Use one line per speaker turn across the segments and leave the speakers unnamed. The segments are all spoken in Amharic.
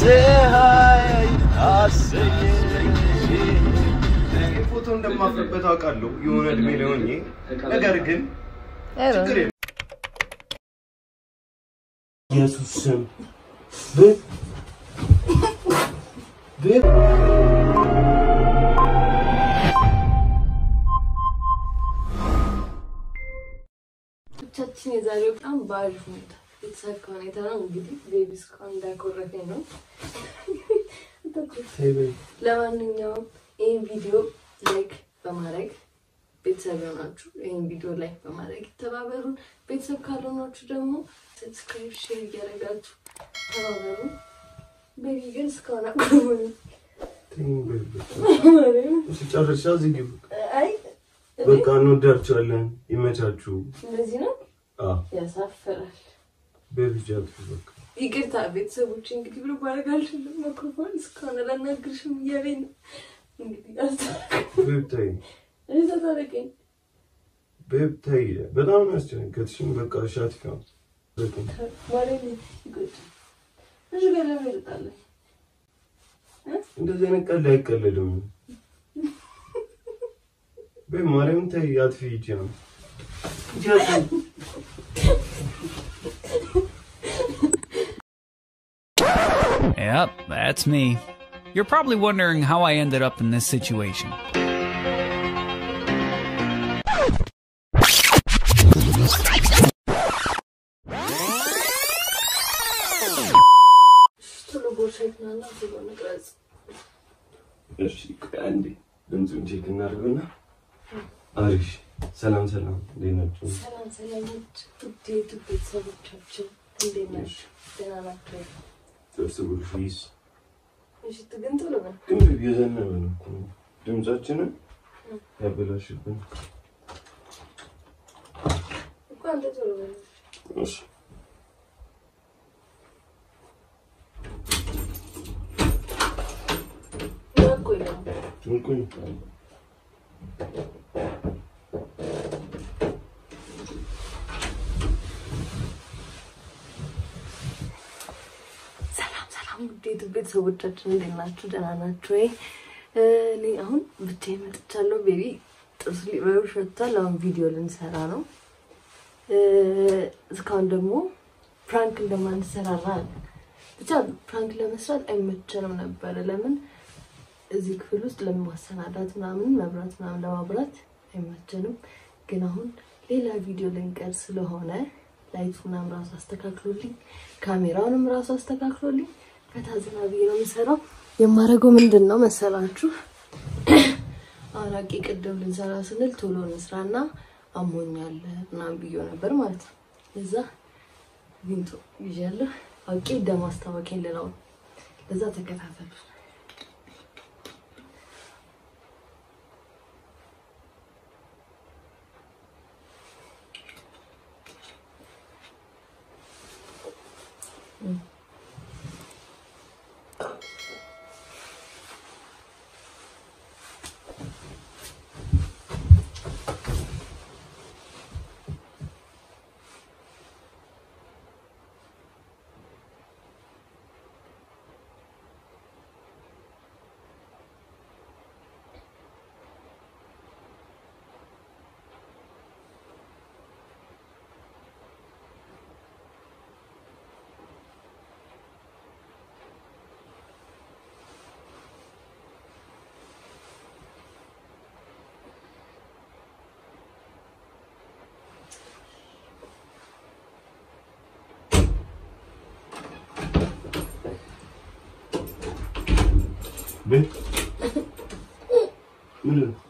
ፀሐይ አሰኘኝ
ፎቶ እንደማፍርበት አውቃለሁ የሆነ እድሜ ላይ ሆኜ ነገር ግን ችግር የለም። ኢየሱስ ስም ብ- ብ-
ብቻችን የዛሬው በጣም በአሪፍ ሁኔታ የተሳካ ሁኔታ ነው። እንግዲህ ቤቢ እስካሁን እንዳኮረፈኝ ነው። ለማንኛውም ይህን ቪዲዮ ላይክ በማድረግ ቤተሰብ የሆናችሁ ይህን ቪዲዮ ላይክ በማድረግ ይተባበሩን። ቤተሰብ ካልሆናችሁ ደግሞ ሰብስክራይብ፣ ሼር እያደረጋችሁ ተባበሩን። ቤቢ ግን እስካሁን አቆመኝ።
ሲጨርሻ እዚህ ግቡ።
አይ
በቃ እንወዳችኋለን። ይመቻችሁ።
እንደዚህ ነው
አዎ
ያሳፍራል።
በልጃት በቃ
ይቅርታ ቤተሰቦች፣ እንግዲህ ብሎ ማድረግ አልችልም። ማይክሮፎን እስካሁን አላናግርሽም እያለኝ ነው። እንግዲህ አስታርቅ-
ቤብታይ
እኔ ተታረቀኝ።
ቤብታይ በጣም ነው ያስጨነገጥሽኝ። በቃ ሻት ነው
ማርያም ይቆጭ እሺ፣ ጋር ለምን ይጣላል?
እንደዚህ አይነት ቀልድ አይቀለድም። ቤብ ማርያም ታይ አጥፊ ሂጂ ነው
Yep, that's me. You're probably wondering how I ended up in this situation.
ቶሎ ቦርሳይትና ቶሎ ንቅረጽ።
እሺ ቆይ አንዴ ድምፁን ቼክ እናድርግና አሪፍ ሰላም ሰላም እንዴት ናችሁ
ሰላም ሰላሞች፣ ውድ የዩቱብ ቤተሰቦቻችን እንዴት ናችሁ? ደህና ናቸው?
ጥብስ ቡልፊስ
እሺ፣ ግን ቶሎ በል
ግን ቤቢ የዘነበ ነው እኮ ድምፃችንን ያበላሽብን
እኮ አንተ ቶሎ በል
እሺ
ያቆይ ደግሞ
እንኩኝ
ሰላም ሰላም ውድ የዩቱብ ቤተሰቦቻችን እንዴት ናችሁ? ደህና ናችሁ ወይ? እ፣ እኔ አሁን ብቻዬን መጥቻለሁ። ቤቢ ጥርሱ ሊበሉ ሸቷል። አሁን ቪዲዮ ልንሰራ ነው። እ፣ እስካሁን ደግሞ ፕራንክ እንደማንሰራራ ብቻ ፕራንክ ለመስራት አይመቸንም ነበረ። ለምን እዚህ ክፍል ውስጥ ለማሰናዳት ምናምን መብራት ምናምን ለማብራት አይመቸንም። ግን አሁን ሌላ ቪዲዮ ልንቀር ስለሆነ ላይቱ ምናምን ራሱ አስተካክሎልኝ ካሜራውንም ራሱ አስተካክሎልኝ ፈታ ዘና ብዬ ነው የምሰራው። የማደርገው ምንድን ነው መሰላችሁ? አሁን አቂ ቅድም ልንሰራ ስንል ቶሎ እንስራና አሞኛል ምናምን ብዬው ነበር ማለት ነው። እዛ ቪንቶ ይዣለሁ አውቄ ደም አስታወቂኝ ልለው ነው። ለዛ ተከታተሉ።
ቤት ምንድን ነው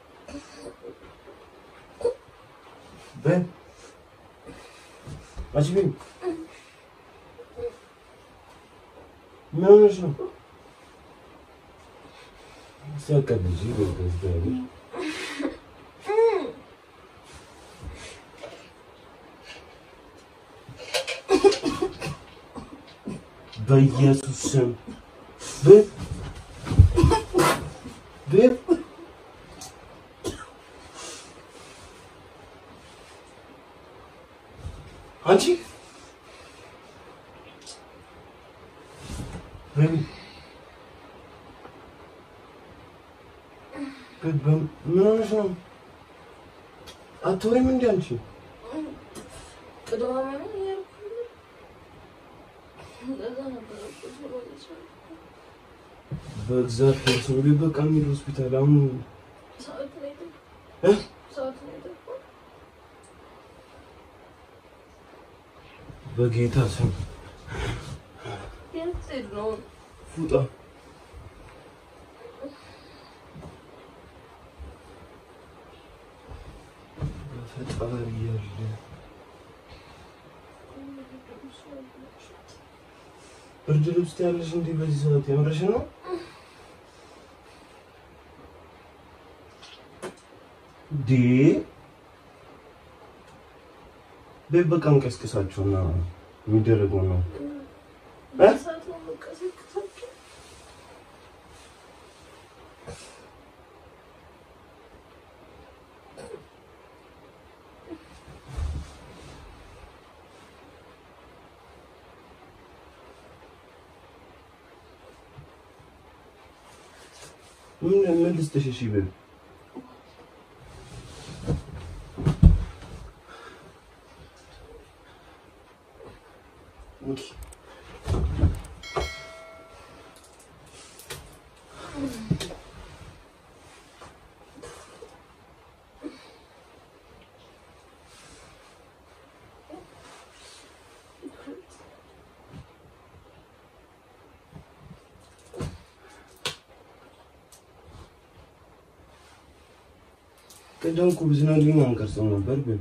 ቤት አንቺ ቤት ምን ሆነሽ ነው ሲያቀልጂ በገዝዳሪ በኢየሱስ ስም ቤት ቤት አንቺ ቤቢ ቤቢ በም- ምን ሆነሽ ነው? አትወሪም እንዴ አንቺ?
ቅድማ ምን እያልኩ እንደዛ ነበር እኮ ማለት ነው።
በእግዚአብሔር ሰው ቤት በቃ የሚል ሆስፒታል አሁን
ሰዓት ላይ ደግሞ
እ?
ሰዓት ላይ ደግሞ
በጌታ ስም
የት ሄድ ነው?
ፉጣ በፈጣሪ ያለ ብርድ ልብስ ያለሽ እንዴ? በዚህ ሰዓት የምርሽ ነው? ዲ ቤት በቃ እንቀስቅሳቸውና የሚደረገው ነው። እ?
ሰዓት ነው የምቀሰቅሳቸው።
ምን ምን ልስጥሽ? እሺ ቤት ኦኬ ቅድም እኮ ብዝናልኝ አንቀርጸው ነበር ግን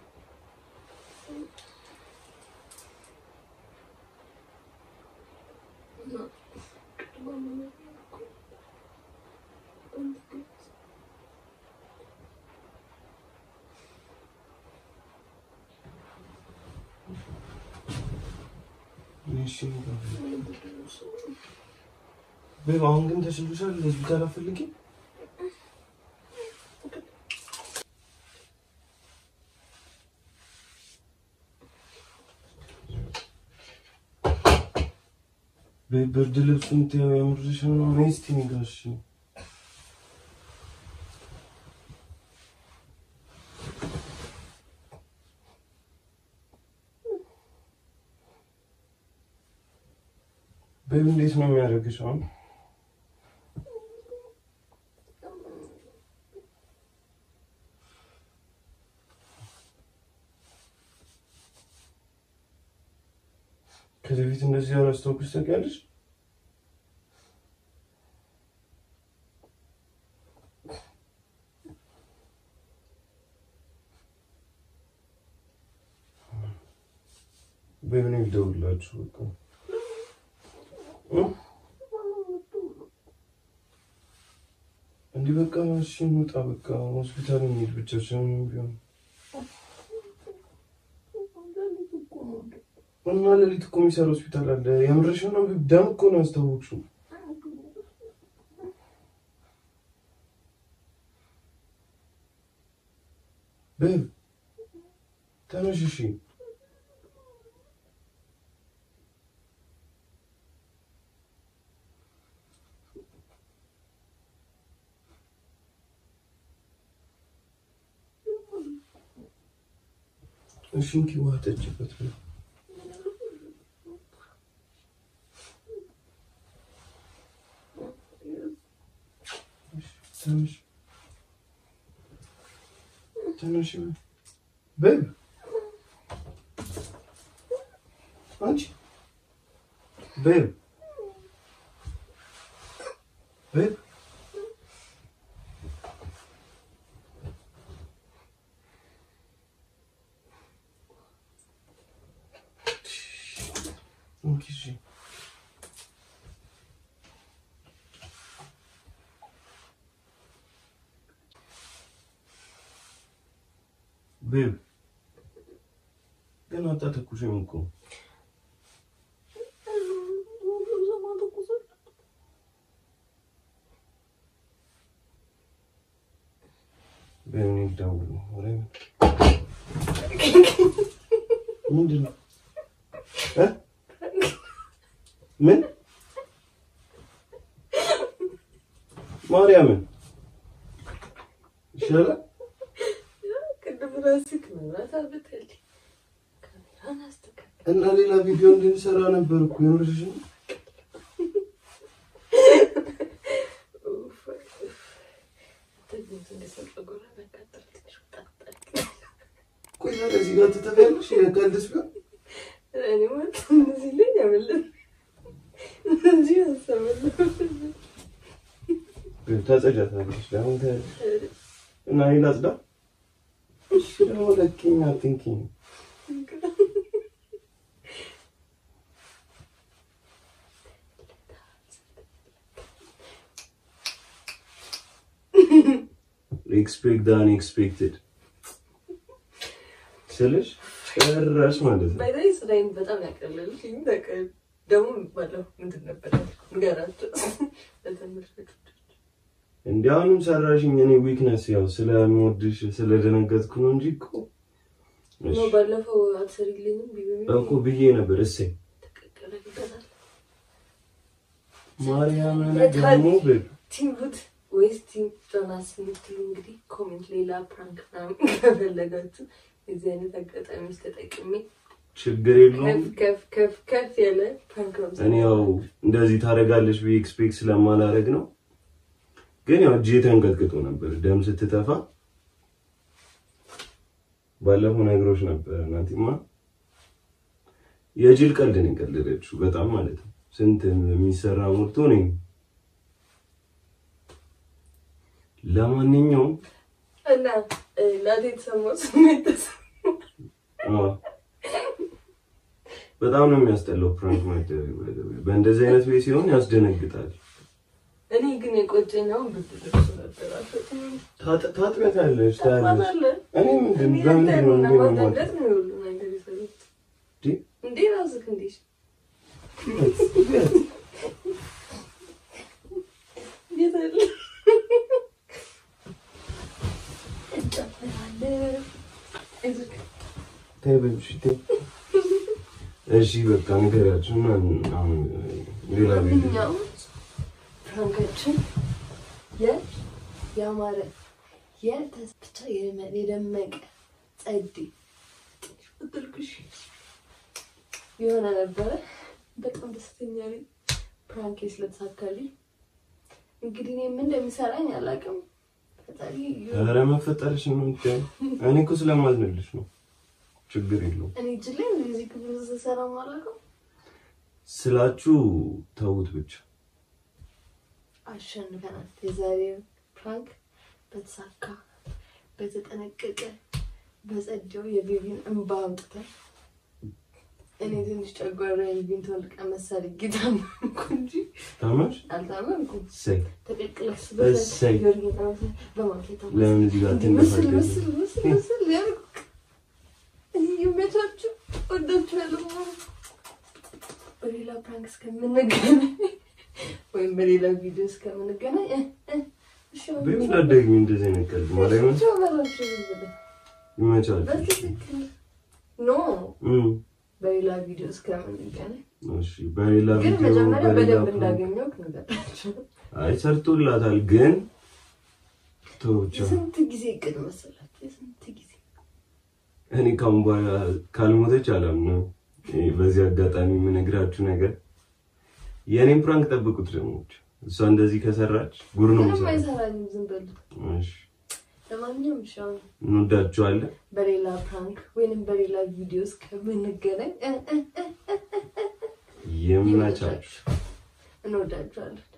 እሺ ቤብ አሁን ግን ተሽሎሻል? ሆስፒታል አትፈልጊም? ቤብ ብርድ ልብሱን ትያው የምርሽ ነው? ነይ እስኪ እኔ ጋር እሺ። ቤብ እንዴት ነው የሚያደርግሽ አሁን? ከዚህ በፊት እንደዚህ አላስታውቅሽ ታውቂያለሽ? በምን ይደውላችሁ በቃ እ? እንዲህ በቃ እሺ እንውጣ በቃ ሆስፒታል እንሂድ ብቻችንን ቢሆን እና ሌሊት እኮ የሚሰራ ሆስፒታል አለ የምርሽ ነው ደም እኮ ነው ያስታወቅሽው ቤብ ተነሽ እሺ እሺ እንኪ ውሃ ጠጪበት ቤብ ትንሽ ትንሽ ቤብ አንቺ ቤብ ቤብ እንኪ እሺ ቤብ ግን አታተኩሽም እኮ ቤብ እኔ ልደውል ነው ወሬ ምንድን ነው እ ምን ማርያምን ይሻላል።
ቅድም ራስህ መብራት አብርተልኝ ካሜራን አስተካክል።
እና ሌላ ቪዲዮ እንድንሰራ ነበር እኮ የኖርሽ ነው።
ኡፍ፣ ኡፍ። ትዕግስት እንደሰጠ ጎራ መቃጠል ትንሽ ወጣጣል።
ቆይ ታዲያ እዚህ ጋር ትተፊያለሽ? የቀልድስ ቢሆን
እኔ ማለት እነዚህ ላይ ያመለጥ እንጂ ያሰበለ
ታጸጃታለሽ። ደግሞ ታያለሽ። እና እኔ ላጽዳ? እሺ ደግሞ ለኪኝ አትንኪኝ። ኤክስፔክት ዳን ኤክስፔክትድ ስልሽ ጭራሽ ማለት ነው።
ባይዛይ ስራዬን በጣም ያቀለልኝ በቃ ደግሞ ባለው ምንድን ነበር ንገራቸው ለተመልካቾች
እንዲህ አሁንም ሰራሽኝ። እኔ ዊክነስ ያው ስለምወድሽ ስለደነገጥኩ ነው እንጂ እኮ እሺ
ነው ባለፈው አትሰሪልኝም ቢቢ
እኮ ብዬ ነበር። እሰይ
ተቀቀለ ይገዛል
ማርያምን
የታል?
ደግሞ ብል
ቲም ሩት ወይስ ቲም ጆናስ የምትሉ እንግዲህ ኮሜንት ሌላ ፕራንክ ምናምን ከፈለጋችሁ የዚህ አይነት አጋጣሚዎች ተጠቅሜ
ችግር የለውም።
ከፍ ከፍ ከፍ ከፍ ያለ ፕራንክ ነው
እኔ ያው እንደዚህ ታደርጋለች ብዬ ኤክስፔክት ስለማላደርግ ነው። ግን ያው እጄ ተንቀጥቅጦ ነበር ደም ስትተፋ። ባለፈው ነግሮች ነበር እናንተማ የጅል ቀልድ ነው የቀለደችው በጣም ማለት ነው። ስንት የሚሰራ ሞልቶ ነኝ። ለማንኛውም
እና ላቴ የተሰማው ስሜት ተሰማ
አዎ፣ በጣም ነው የሚያስጠላው ፕራንክ ማድረግ። በእንደዚህ አይነት ቤት ሲሆን ያስደነግጣል።
እኔ ግን የቆጨኝ አሁን ብርድ ልብሱ ነበር አልፈጥም
ታጥ- ታጥቢያታለሽ ታያለሽ።
ታጥባታለ
እኔ ምንድን
እኔ
በምንድን ነው
አንተን
እንዲህ ነው
ለማስደንገጥ
የማደርገው?
ነው የሁሉ ነገር የሰሩት
እንዴ?
እንዴ ራስህ እንዴ እንዴት አለ እጨፍራለሁ እዚህ
ተይ በልሽ፣ ተይ። እሺ በቃ ንገሪያችሁ እና አሁን ሌላ ቪዲዮ
ማንኛውም ፍራንካችን የ ያማረ የተስ ብቻ የመ- የደመቀ ጸዴ ትልቅሽ የሆነ ነበረ። በጣም ደስተኛ ነኝ ፕራንኬ ስለተሳካልኝ። እንግዲህ እኔ ምን እንደሚሰራኝ አላውቅም። ፈጣሪ
ኧረ መፈጠርሽ ነው የምታየው። እኔ እኮ ስለማዝንልሽ ነው። ችግር የለውም
እኔ እጅ ላይ እንደዚህ ክፍል ስሰራ አላውቅም።
ስላችሁ ተውት ብቻ።
አሸንፈናል። የዛሬው ፕራንክ በተሳካ በተጠነቀቀ በጸደው የቤቢን እንባ አምጥተን እኔ ትንሽ ጨጓራ የቤቢን ተወልቀ መሳል ጌታ ማምኩ እንጂ
ታማሽ
አልታመምኩም።
ሰይ
ተቀቅለስ
እሰይ።
በማኬታ
ለምን እዚህ ጋር
ምስል
ትነፋለሽ?
ምስል ምስል ምስል ያልኩ ይመቻችሁ። ወዳችኋለሁ። በሌላ ፕራንክ እስከምንገናኝ ወይም በሌላ ቪዲዮ እስከምንገናኝ እ እ እሺ
በምን እንዳትደግሚ እንደዚህ አይነት ቀልድ ማርያምን
ብቻ በላችሁ ዝም ብለህ
ይመቻል።
በትክክል ኖ
እም
በሌላ ቪዲዮ እስከምንገናኝ
እሺ በሌላ
ግን
ቪዲዮ
መጀመሪያ
በሌላ
በደንብ
ፕሮግራም-
እንዳገኘው ነገራቸው።
አይ ሰርቶላታል፣ ግን ተው ብቻ
የስንት ጊዜ እቅድ መሰላችሁ? የስንት ጊዜ
እኔ ካሁን በኋላ ካልሞተች አላምነው። ይሄ በዚህ አጋጣሚ የምነግራችሁ ነገር የእኔም ፕራንክ ጠብቁት። ደግሞ እሷ እንደዚህ ከሰራች ጉር ነው
ምንም
የሚሰራው።
አይሰራኝም። ዝም በሉ።
እሺ
ለማንኛውም እሺ አሁን
እንወዳችኋለን።
በሌላ ፕራንክ ወይንም በሌላ ቪዲዮ እስከምንገናኝ እ እ እ እ እ
ይመቻችሁ።
እንወዳችኋለን።